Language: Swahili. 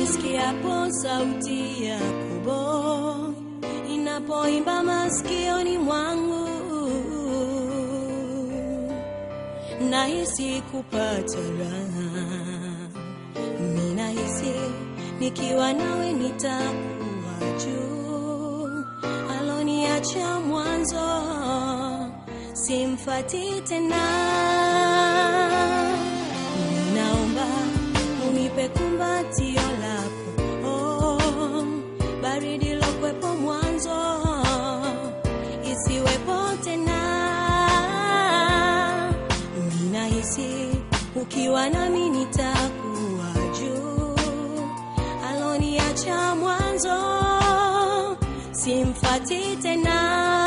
nisikiapo sauti ya kubo inapoimba masikioni mwangu, nahisi kupata raha. Ninahisi nikiwa nawe nitakuwa juu, aloniacha mwanzo simfati tena. Ninaomba unipe kumbatio lako, oh, baridi lokwepo mwanzo isiwepo tena. Ninahisi ukiwa nami nitakuwa juu, aloniacha mwanzo simfati tena.